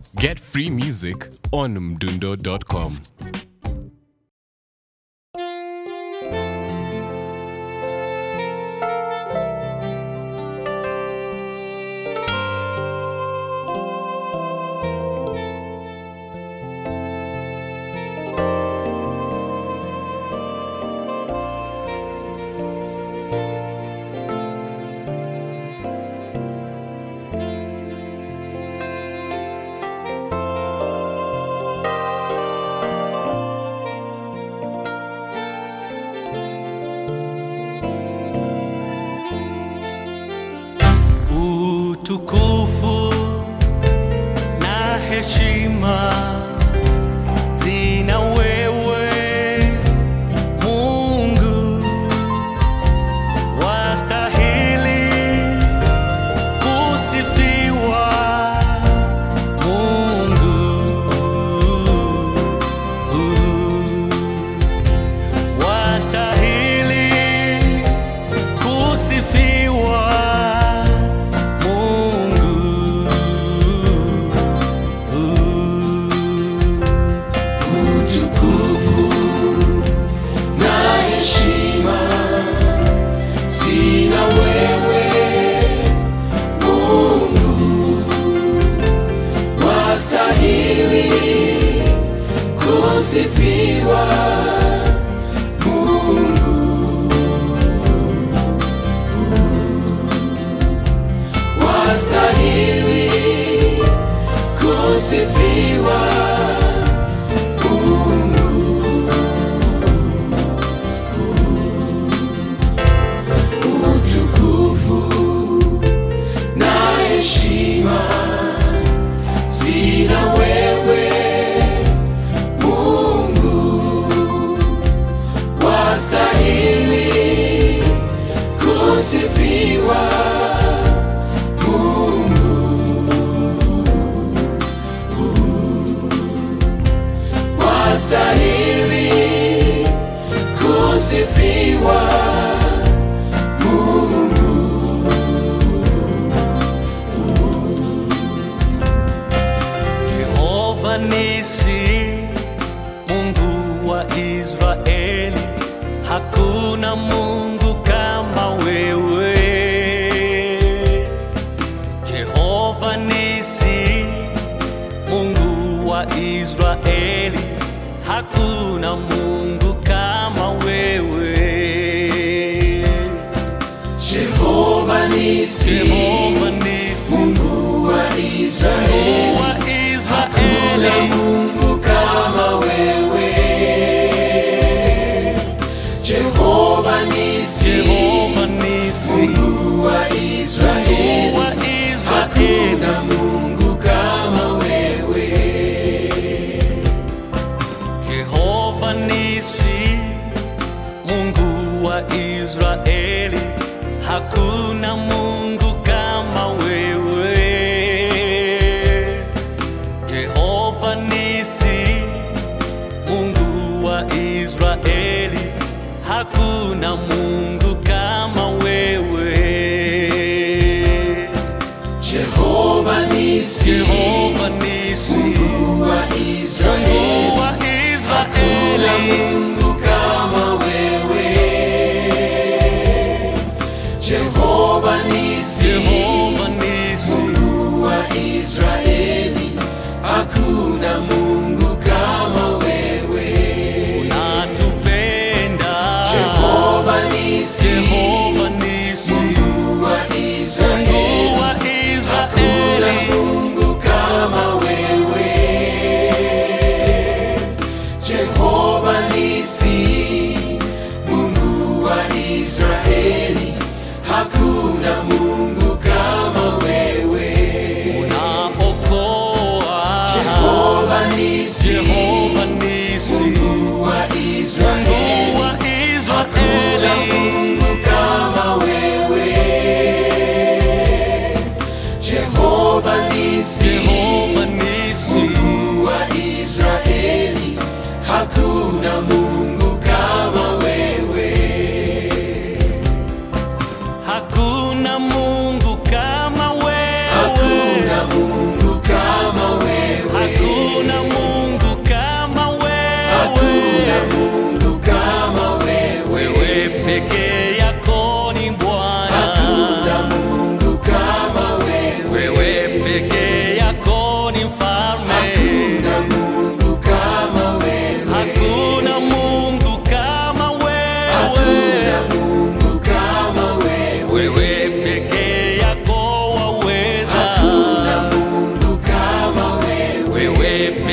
Get free music on mdundo.com. utukufu na heshima zina wewe Mungu, wastahili kusifiwa Mungu, wastahili kusifiwa Mungu. utukufu na heshima zina wewe Mungu, wastahili kusifiwa Mungu, wastahili kusifiwa utukufu na heshima zina wewe Mungu, wastahili kusifiwa Mungu, wastahili kusifiwa Jehova nisi, Mungu wa Israeli, hakuna Mungu kama wewe. Jehova nisi, Mungu wa Israeli, hakuna Mungu kama wewe. Jehova nisi Jehova nisi, Mungu wa Israeli Mungu wa Hakuna Israeli, Mungu kama wewe Jehova nisi Jehova nisi, Mungu wa Israeli Mungu wa Israeli. Hakuna Mungu kama wewe Jehova nisi, Mungu wa Israeli, hakuna Mungu kama wewe. Jehova nisi,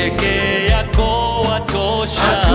peke yako watosha